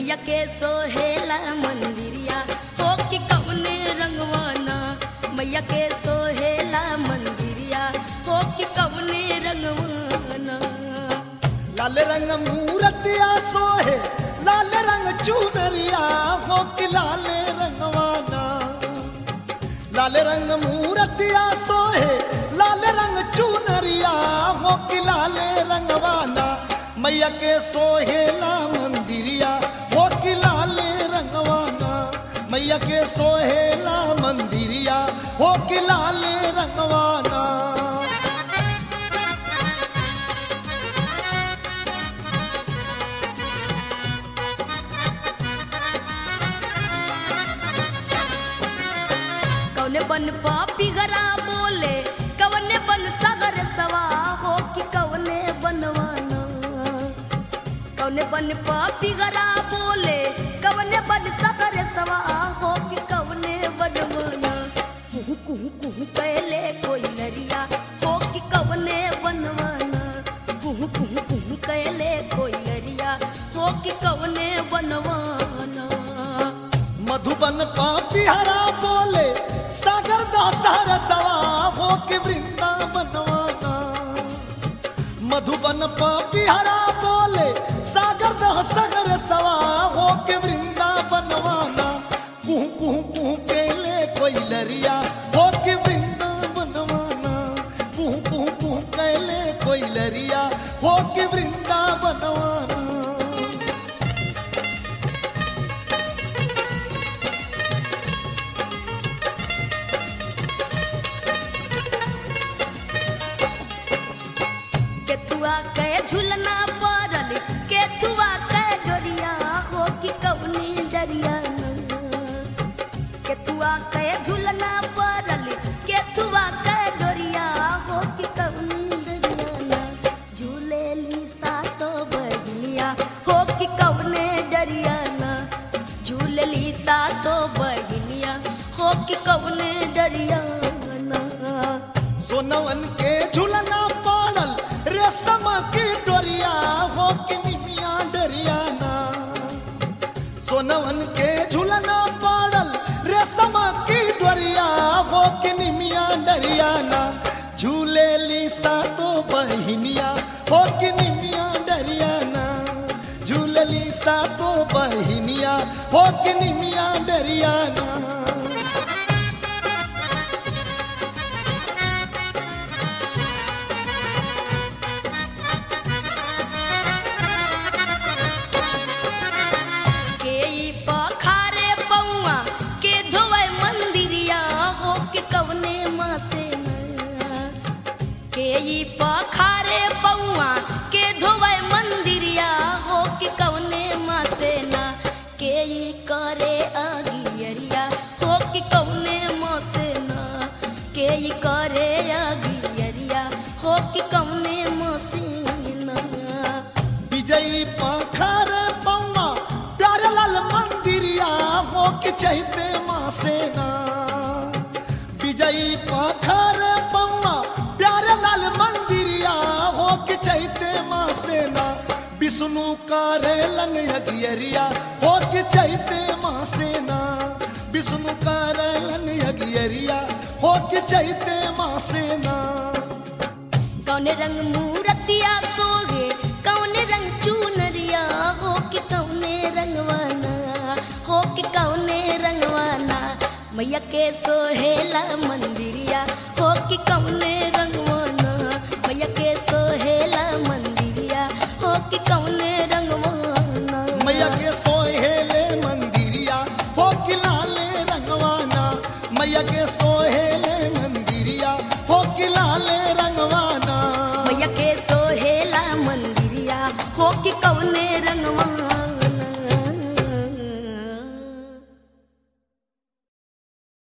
मैया के सोहेला मंदिरिया हो कि कवने रंगवाना मैया के सोहेला मंदिरिया हो कि कवने रंगवाना लाल रंग मूरतिया सोहे लाल रंग चुनरिया हो कि लाल रंगवाना लाल रंग मूरतिया सोहे लाल रंग चुनरिया हो कि लाल रंगवाना मैया के सोहेला मंदिरिया हो कि लाल रंगवाना मैया के सोहेला मंदिरिया हो कि लाल रंगवाना कौने बन पापी गरा बोले कवने बन सागर सवा हो कि कवने बनवाना कौने बन पापी गरा बोले कवने बन सागर सवा हो कि कवने बनवाना कुहू कुहू कुहू कैले कोई लरिया हो कि कवने बनवाना कुहू कुहू कुहू कैले कोई लरिया हो कि कवने बनवाना मधुबन पापी हरा बोले सागर दासार सवा हो के वृंदावनवाना मधुबन पापी हरा बोले सागर दासागर सवा हो के वृंदावनवाना कुहू कुहू कुहू केले कोई लरिया हो के वृंदावनवाना कुहू कुहू कुहू केले कोई लरिया हो के वृंदावनवाना केथुआ के झुलना पड़ल केथुआ के डोरिया हो कि कवनी डरिया केथुआ के झुलना पड़ल केथुआ के डोरिया हो कि कवनी डरिया झूले ली सातो बहनिया हो कि कवने डरिया झूले ली सातो बहनिया हो कि कवने डरिया सोनवन के झुलना पाड़ल रेशम की डोरिया हो के निमिया डरियाना सोनवन के झुलना पाड़ल रेशम की डोरिया हो के निमिया डरियाना झूले ली सातो बहिनिया हो के निमिया डरियाना झूले ली सातो बहिनिया हो के निमिया डरियाना के ई पखारे पौआ के धोवे मंदिरिया हो के कवने माँ से न के ई पखारे पौआ के धोवे मंदिरिया हो के कवने माँ से न के ई करे अगियरिया हो के कवने माँ से न के ई करे अगियरिया हो के कवने माँ से न विजयी पाखर पौना प्यारे लाल मंदिरिया हो के चहते माँ सेना विजयी पाखर पौना प्यारे लाल मंदिरिया हो के चहते माँ सेना विष्णु करे लन यगियरिया हो के चहते माँ सेना विष्णु करे लन यगियरिया हो के चहते माँ सेना कौने रंग मूरतिया सोगे कौने रंग चूनरिया हो कि कौने रंगवाना हो कि कौने रंगवाना मैया के सोहेला मंदिरिया हो कि कौने